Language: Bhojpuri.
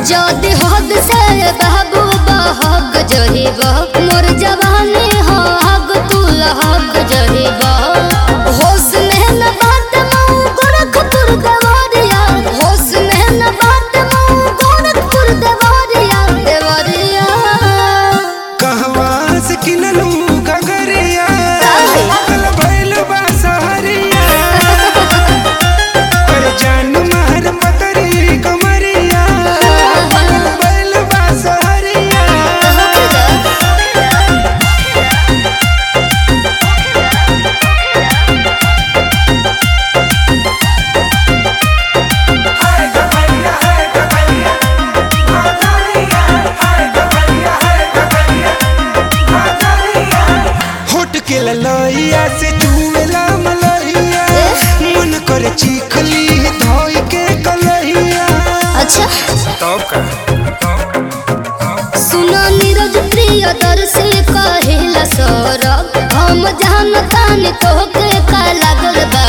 जदि हद से बाबू बहक जहिब मोर जवानी हक तू लहक जहिब होश में न बात मऊ गोरखपुर देवरिया होश में न बात मऊ गोरखपुर देवरिया देवरिया कहवा से किनलू गगरिया काहे? कल भइल बा सहरिया कर जान मार पतरी कमरिया कल भइल बा सहरिया होट के ललैया से चूमेला मलैया मन करे चीखली धोई के कलैया अच्छा तब का सुनो नीरज प्रिय दर्शी कहिला सौरभ हम जानतानी तोहके का लागल बा